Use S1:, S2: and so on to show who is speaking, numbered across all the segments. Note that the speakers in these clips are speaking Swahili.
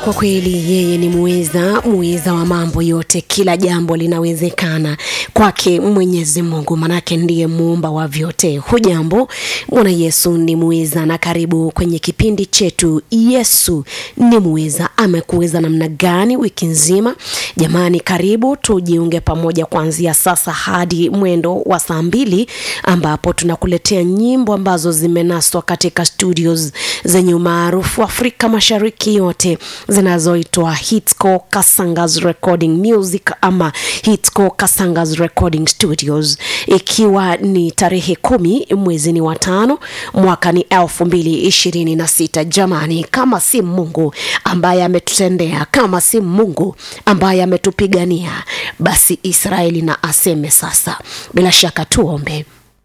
S1: kwa kweli yeye ni muweza muweza wa mambo yote kila jambo linawezekana kwake mwenyezi mungu manake ndiye muumba wa vyote hujambo bwana yesu ni muweza na karibu kwenye kipindi chetu yesu ni muweza amekuweza namna gani wiki nzima jamani karibu tujiunge pamoja kuanzia sasa hadi mwendo wa saa mbili ambapo tunakuletea nyimbo ambazo zimenaswa katika studios zenye umaarufu afrika mashariki yote zinazoitwa hitco kasangas recording music ama hitco kasangas recording studios ikiwa ni tarehe kumi mwezini wa tano mwaka ni elfu mbili ishirini na sita jamani kama si mungu ambaye ametutendea kama si mungu ambaye ametupigania basi israeli na aseme sasa bila shaka tuombe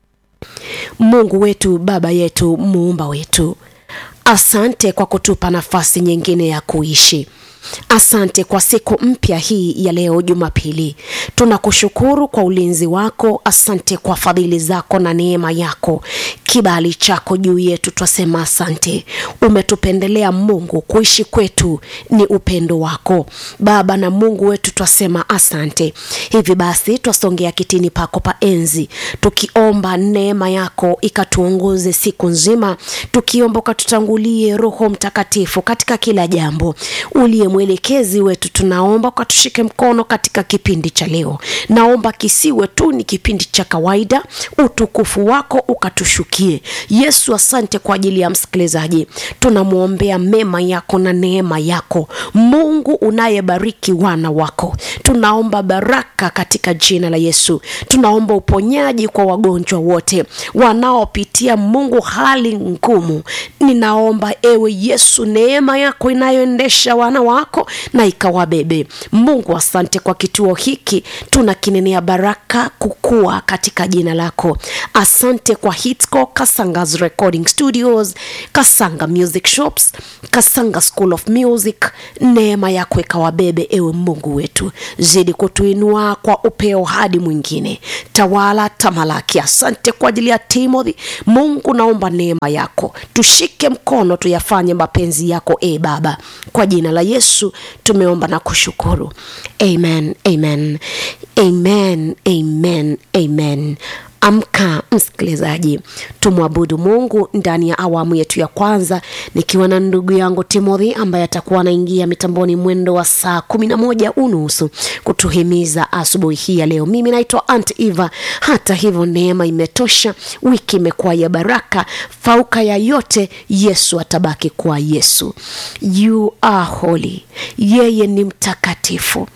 S1: mungu wetu baba yetu muumba wetu asante kwa kutupa nafasi nyingine ya kuishi asante kwa siku mpya hii ya leo jumapili tunakushukuru kwa ulinzi wako asante kwa fadhili zako na neema yako kibali chako juu yetu twasema asante umetupendelea mungu kuishi kwetu ni upendo wako baba na mungu wetu twasema asante hivi basi twasongea kitini pako pa enzi tukiomba neema yako ikatuongoze siku nzima tukiomba ukatutangulie roho mtakatifu katika kila jambo uliye mwelekezi wetu tunaomba ukatushike mkono katika kipindi cha leo naomba kisiwe tu ni kipindi cha kawaida utukufu wako ukatushukie yesu asante kwa ajili ya msikilizaji tunamwombea mema yako na neema yako mungu unayebariki wana wako tunaomba baraka katika jina la yesu tunaomba uponyaji kwa wagonjwa wote wanaopitia mungu hali ngumu ninaomba ewe yesu neema yako inayoendesha wana wako na ikawabebe mungu asante kwa kituo hiki tunakinenea baraka kukua katika jina lako asante kwa hitco kasangas recording studios kasanga music shops kasanga school of music neema yako ikawabebe ewe mungu wetu zidi kutuinua kwa upeo hadi mwingine tawala tamalaki asante kwa ajili ya timothy mungu naomba neema yako tushike mkono tuyafanye mapenzi yako e baba kwa jina la yesu tumeomba na kushukuru amen amen amen amen amen amka msikilizaji tumwabudu mungu ndani ya awamu yetu ya kwanza nikiwa na ndugu yangu timothy ambaye atakuwa anaingia mitamboni mwendo wa saa kumi na moja unusu kutuhimiza asubuhi hii ya leo mimi naitwa ant eva hata hivyo neema imetosha wiki imekuwa ya baraka fauka ya yote yesu atabaki kuwa yesu you are holy yeye ni mtakatifu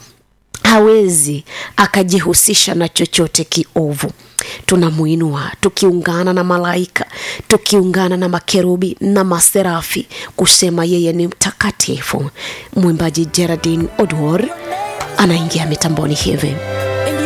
S1: hawezi akajihusisha na chochote kiovu tunamuinua tukiungana na malaika tukiungana na makerubi na maserafi kusema yeye ni mtakatifu mwimbaji geradin odwor anaingia mitamboni hivi